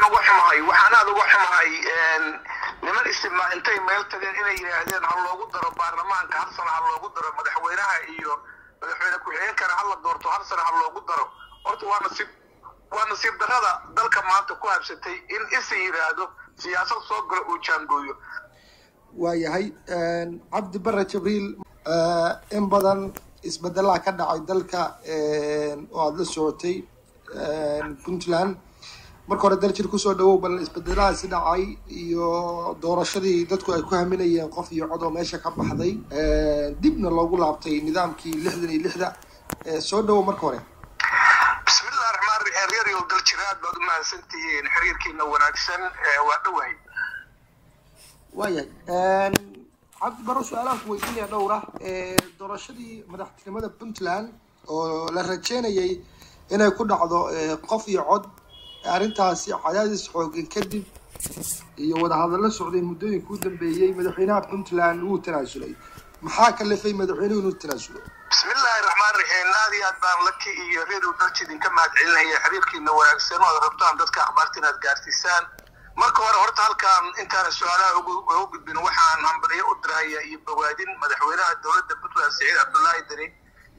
uga xumahay waxaan aada uga xumahay niman istima intay meel tageen inay yidhaahdeen ha loogu daro baarlamaanka hal sana ha loogu daro madaxweynaha iyo madaxweyne ku-xigeenkana ha la doorto hal sana ha loogu daro horta waa nasiib waa nasiib darrada dalka maanta ku habsatay in isa yidhaahdo siyaasad soo galo uu jaangooyo waayahay cabdi bare jibriil in badan isbedelaa ka dhacay dalka oo aada la socotay puntland marka hore daljir kusoo dhawow bal isbedeladaasi dhacay iyo doorashadii dadku ay ku haminayeen qof iyo cod oo meesha ka baxday dibna loogu laabtay nidaamkii lixdan iyo lixda soo dhawow marka hore bismillahi raxmaan raxiim reeryow daljir aad baad u mahadsantihiin xiriirkiina wanaagsan waa dhowahay waayahay cabdi baro su-aalaha ku weydiinaya dhowra doorashadii madaxtinimada puntland oo la rajeynayay inay ku dhacdo qof iyo cod arrintaasi cadaadis xooggan kadib iyo wadahadallo socday muddooyinka u dambeeyey madaxweynaha puntland wuu tanaasulay maxaa kalifay madaxweynuhu inuu tanaasulo bismillahi raxmaan raxiim aad iyo aad baan laki iyo reerow dalji idinka mahad celinaya xiriirkiina wanaagsan oo aad rabtaan dadka akhbaarta inaad gaarsiisaan marka hore horta halkaan intaana su-aalaha ugu gudbin waxaan hambaliyo u diraya iyo bogaadin madaxweynaha dowladda puntland siciid cabdullaahi deni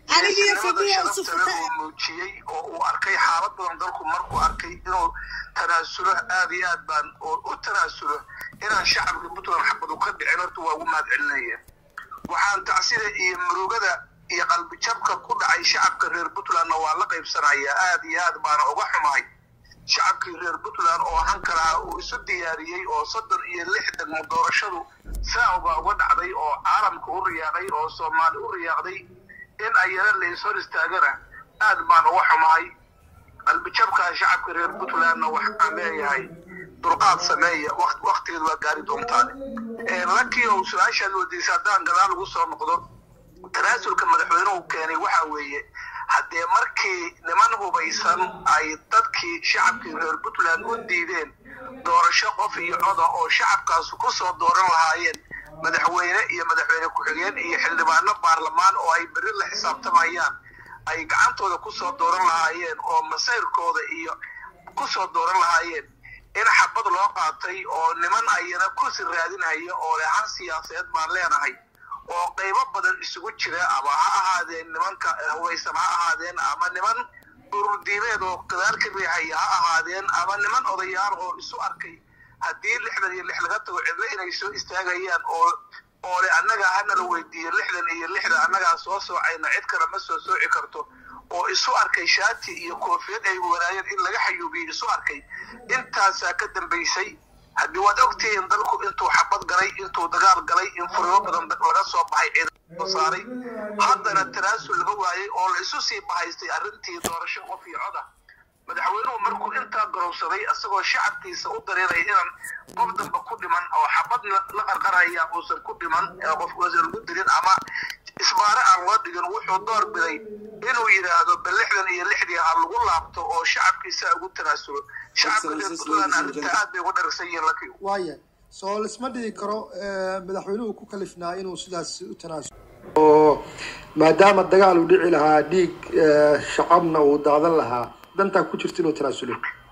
uu muujiyey oo uu arkay xaalad badan dalku markuu arkay inuu tanaasulo aad iyo aad baan oo u tanaasulo inaan shacabka puntland xabad u ka dhicin horta waa ugu mahad celinaya waxaan tacsida iyo murugada iyo qalbijabka ku dhacay shacabka reer puntlandna waa la qaybsanaya aad iyo aad baana uga xumahay shacabkii reer puntland oo hanka lahaa uu isu diyaariyey oo soddon iyo lix degmo doorashadu saauba uga dhacday oo caalamka u riyaaqay oo soomaali u riyaaqday in ayana lays hor istaagana aad baan uga xumahay qalbijabkaa shacabka reer puntlandna waxaan leeyahay dulqaad sameeya waktigeed waa gaari doontaan lakii oo su-aashaad weydiisa haddaan gadaal ugu soo noqdo tanaasulka madaxweynuhu keenay waxa weeye haddee markii niman hubaysan ay dadkii shacabkii reer puntland u diideen doorasho qof iyo coda oo shacabkaas ku soo dooran lahaayeen madaxweyne iyo madaxweyne ku-xigeen iyo xildhibaano baarlamaan oo ay berri la xisaabtamayaan ay gacantooda kusoo dooran lahaayeen oo masayrkooda iyo kusoo dooran lahaayeen in xabad loo qaatay oo niman ayana kursi raadinaya oo lehan siyaasadeed baan leenahay oo qaybo badan isugu jira ama ha ahaadeen nimanka hubaysan ha ahaadeen ama niman ururdiimeed oo gadaal ka riixaya ha ahaadeen ama niman odayaal oo isu arkay haddii lixdan iyo lix laga tago cidlo inay soo istaagayaan oo oo le annaga hanala weydiiyo lixdan iyo lixda annagaa soo soocayna cid kale ma soo sooci karto oo isu arkay shaati iyo koofiyad ay wanaayeen in laga xayuubiyo isu arkay intaasaa ka dambaysay haddii waad ogtihiin dalku intuu xabad galay intuu dagaal galay in furimo badan laga soo baxay ciidan saaray haddana tanaasul laga waayey oo la isu sii bahaystay arrintii doorasho qof iyo coda madaxweynuhu markuu intaa garowsaday isagoo shacabkiisa u dareeraya inaan qof damba ku dhiman oo xabad la qarqaraya uusan ku dhiman qof uusan lagu dilin ama isbaare aan loo dhigin wuxuu door biday inuu yidhaahdo bal lixdan iyo lixdii ha lagu laabto oo shacabkiisa ugu tanaasulo shacabka reer puntland arrinta aad bay uga dharagsan yihiin lakiyo waaya soo lisma dhigi karo madaxweynuhu ku kalifnaa inuu sidaas u tanaasulo oo maadaama dagaal uu dhici lahaa dhiig shacabna uu daadan lahaa dantaa ku jirta inuu tanaasulo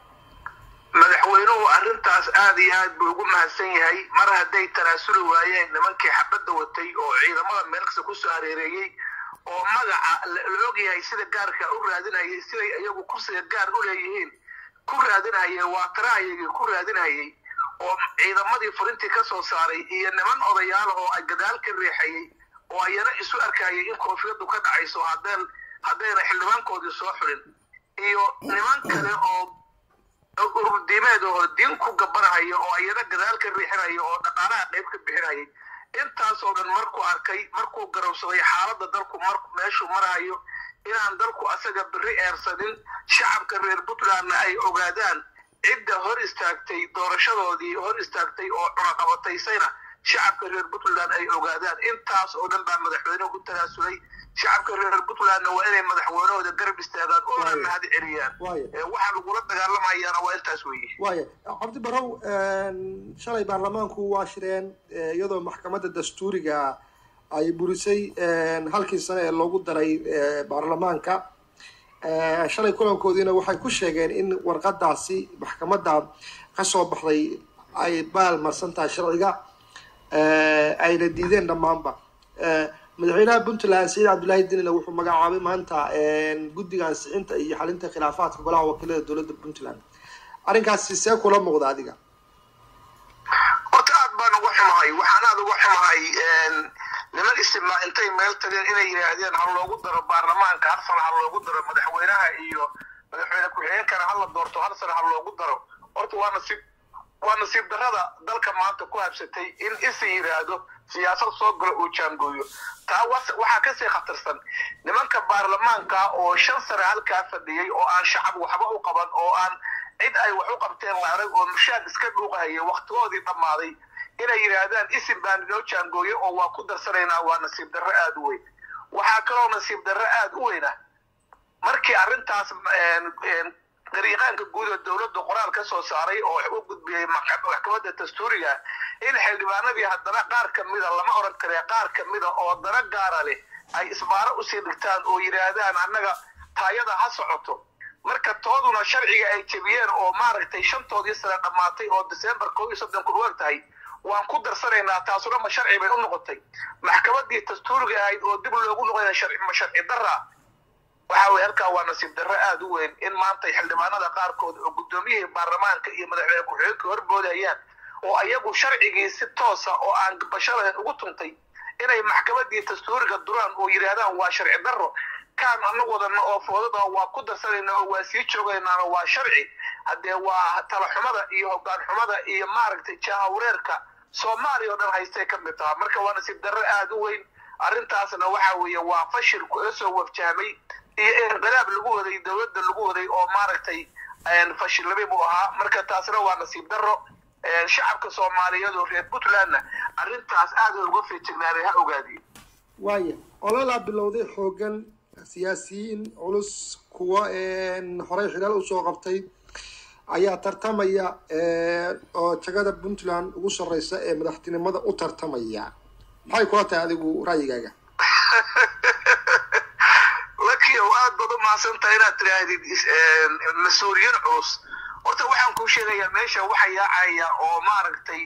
madaxweynuhu arrintaas aad iyo aad buu ugu mahadsan yahay mar hadday tanaasuli waayeen nimankii xabadda watay oo ciidamada meelkasta kusoo hareereeyey oo magaca la ogyahay sida gaarka u raadinayay siday iyagu kursiga gaar u leeyihiin ku raadinayay waa tarahayagii ku raadinayay oo ciidamadii furintii ka soo saaray iyo niman odayaala oo ay gadaal ka riixayay oo ayana isu arkayay in koofiyaddu ka dhacayso haddeen haddayna xildhibaankoodii soo xulin iyo niman kale oo ururdiimeed oo diin ku gabanahaya oo ayana gadaal ka riixinaya oo dhaqaalaha qayb ka bixinayay intaasoo dhan markuu arkay markuu garowsaday xaaladda dalku mar meeshuu marahayo inaan dalku asaga berri eersanin shacabka reer puntlandna ay ogaadaan cidda hor istaagtay doorashadoodii hor istaagtay oo cunaqabataysayna shacabka reer puntland ay ogaadaan intaas oo dhan baa madaxweynuhu u tanaasulay shacabka reer puntlandna waa inay madaxweynahooda garab istaagaan oona mahad celiyaan waxa lagula dagaalamayaana waa intaas weeye waaya cabdi barow shalay baarlamaanku waa shireen iyadoo maxkamadda dastuuriga ay burisay halkii sane ee loogu daray baarlamaanka shalay kulankoodiina waxay ku sheegeen in warqadaasi maxkamadda ka soo baxday ay baal marsan tahay sharciga ayna diideen dhammaanba madaxweynaha puntland saciid cabdullaahi dinina wuxuu magacaabay maanta guddiga ansixinta iyo xalinta khilaafaadka golaha wakiilada dowladda puntland arrinkaasi see kula muuqda adiga horta aad baan uga xumahay waxaan aada uga xumahay niman istima intay meel tageen inay yidhaahdeen ha loogu daro baarlamaanka hal sano ha loogu daro madaxweynaha iyo madaxweyne ku-xigeenkana hala doorto hal sano ha loogu daro horta waa nasiib waa nasiib darrada dalka maanta ku habsatay in isa yidhaahdo siyaasad soo galo uu jaangooyo taa waxaa kasii khatarsan nimanka baarlamaanka oo shan sane halkaa fadhiyey oo aan shacab waxba u qaban oo aan cid ay wax u qabteen la arag oo mushaad iska dhuuqahaya waktigoodii dhammaaday inay yidhaahdaan isim baan inoo jaangooyo oo waa ku darsanaynaa waa nasiib darro aada u weyn waxaa kaloo nasiib darro aada u weyna markii arrintaas dariiqaanka guud ee dowladda qoraal ka soo saaray oo u gudbiyey maxkamadda dastuuriga in xildhibaanadii haddana qaar ka mida lama oran karee qaar ka mida oo dana gaara leh ay isbaaro usii dhigtaan oo yidhaahdaan annaga taayada ha socoto marka tooduna sharciga ay jebiyeen oo maaragtay shantoodii sane dhammaatay oo december koo iyo soddon kun ueg tahay waan ku darsanaynaa taasuna ma sharci bay u noqotay maxkamadii dastuuriga ahayd oo dib loogu noqonaya ma sharci darra waxa weye halkaa waa nasiib darro aada u weyn in maanta xildhibaanada qaarkood oo guddoomiyihii baarlamaanka iyo madaxweyne ku-xigeenka horboodayaan oo ayagu sharcigii si toosa oo aan basharahen ugu tuntay inay maxkamadii dastuuriga duraan oo yidhaahdaan waa sharci darro kaan anagu wadana oo foodada waa ku darsanayna oo waa sii joogaynaana waa sharci haddee waa talaxumada iyo hoggaan xumada iyo maaragtay jahawreerka soomaaliya oo dhan haystay ka mid taha marka waa nasiib darro aada u weyn arrintaasna waxa weeye waa fashil kula soo wafjahmay iyo inqilaab lagu waday dowladda lagu waday oo maaragtay fashilnimay buu ahaa marka taasna waa nasiib darro shacabka soomaaliyeed oo reer puntlandna arrintaas aada uga feejignaanay ha ogaadiye waaya ololaa bilowday xoogan siyaasiyiin culus kuwa horey xilaal usoo qabtay ayaa tartamaya oo jagada puntland ugu sarreysa ee madaxtinimada u tartamaya maxay kula tahay adigu ra'yigaaga lakiyow aad baad u mahadsantahay inaad tidhaahdid mas-uuliyiin culus horta waxaan kuu sheegayaa meesha waxa yaacaya oo maaragtay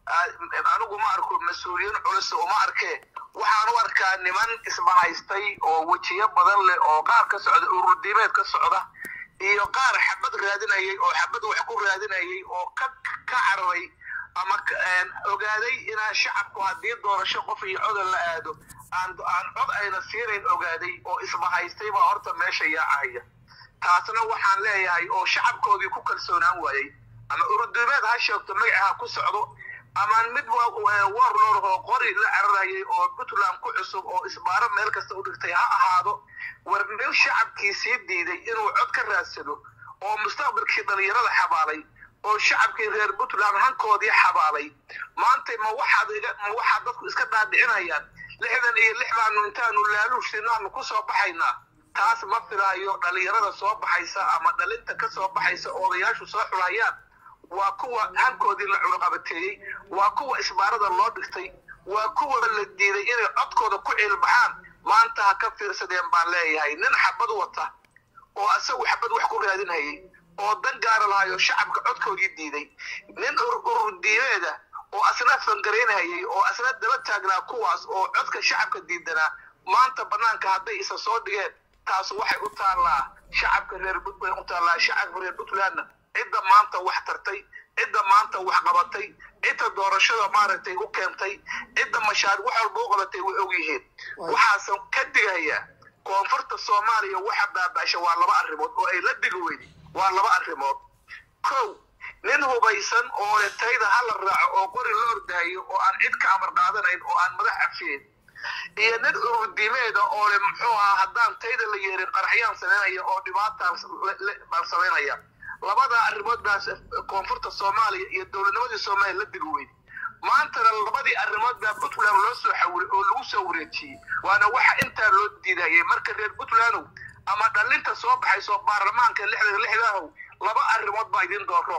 anigu ma arko mas-uuliyiin culus uma arkee waxaan u arkaa niman isbahaystay oo wejiyo badan leh oo qaar ka socda ururdiimeed ka socda iyo qaar xabad raadinayay oo xabad wax ku raadinayay oo ka ka cararay ama ogaaday inaan shacabku haddii doorasho qof iyo codan la aado aan aan cod ayna siinayn ogaaday oo isbahaystay baa horta meesha yaacaya taasna waxaan leeyahay oo shacabkoodii ku kalsoonaan waayey ama ururdiimeed ha sheegto magaca ha ku socdo ama mid warlord oo qori la cararayay oo puntland ku cusub oo isbaaro meel kasta u dhigtay ha ahaado war nin shacabkii sii diiday inuu cod ka raadsado oo mustaqbalkii dhalinyarada xabaalay oo shacabkii reer puntland hankoodii xabaalay maanta ma waxaad ma waxaad dadku iska dhaadhicinayaan lixdan iyo lix baanu intaanu laaluushinaanu ku soo baxaynaa taas ma filaayo dhalinyarada soo baxaysa ama dhalinta ka soo baxaysa odayaashu soo xulayaan waa kuwa hankoodii la cunuqabateeyey waa kuwa isbaarada loo dhigtay waa kuwa la diiday inay codkooda ku ciilbaxaan maanta ha ka fiirsadeen baan leeyahay nin xabad wata oo asagu xabad wax ku raadinhayay oo dan gaara lahayo shacabka codkoodii diiday nin ururdiimeeda oo asna fangaraynhayay oo asna daba taagnaa kuwaas oo codka shacabka diidanaa maanta banaanka hadday isa soo dhigeen taas waxay u taallaa shacabka reer bay u taallaa shacabka reer puntlandna cidda maanta wax tartay cidda maanta wax qabatay cidda doorashada maaragtay u keentay cidda mashaaric wax walba u qabatay way og yihiin waxaasan ka digayaa koonfurta soomaaliya waxa baaba'sha waa laba arrimood oo ay la dhigi weydi waa laba arrimood kow nin hubaysan oo le tayda hala raaco oo qori la ordahayo oo aan cid ka amar qaadanayn oo aan madax cafiyeyn iyo nin ururdiimeeda oo le muxuu ahaa haddaan tayda la yeerin qaraxyaan samaynaya oo dhibaataan baan samaynaya labada arrimood baas koonfurta soomaaliya iyo dowladnimadii soomaaliya la digi weydi maantana labadii arrimood baa puntland loo soo xawilay oo lagu soo wareejiyey waana waxa intaa loo diidayay marka reer puntlandow ama dhalinta soo baxayso baarlamaanka lixda lixdahow laba arrimood baa idin dooro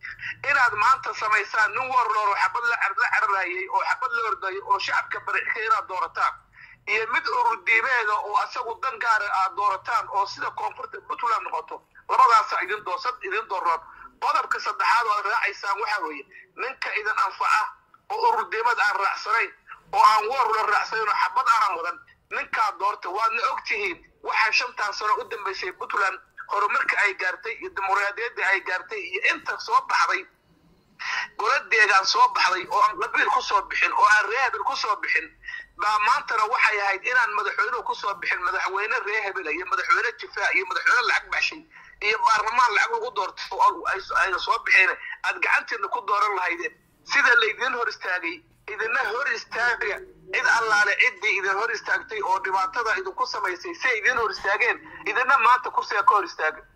inaad maanta samaysaan nin warloor oo xabad la cararayay oo xabad la ordayay oo shacabka barixka inaad doorataan iyo mid ururdiimeeda oo asagu dan gaara aad doorataan oo sida koonfurta puntland noqoto labadaasa idin doosad idin dooroon qodobka saddexaad oo aad raacaysaan waxa weeye ninka idin anfaca oo ururdiimada aan raacsanayn oo aan warula raacsanayn oo xabad aanan wadan ninkaa doorta waadna og tihiin waxaa shantan sano u dambaysay puntland horumarka ay gaartay iyo dimuqraadiyadda ay gaartay iyo inta soo baxday goladeegaan soo baxday oo aan qabiil ku soo bixin oo aan reehebel ku soo bixin baa maantana waxay ahayd inaan madaxweynuhu ku soo bixin madaxweyne reehebel iyo madaxweyne jifaa iyo madaxweyne lacag baxshay iyo baarlamaan lacag lagu doorto oo ayna soo bixeen aad gacanteedna ku dooran lahaydeen sida laydin hor istaagay idina hor istaaga cid allaale ciddii idin hor istaagtay oo dhibaatada idinku samaysay say idin hor istaageen idina maanta kursiga ka hor istaaga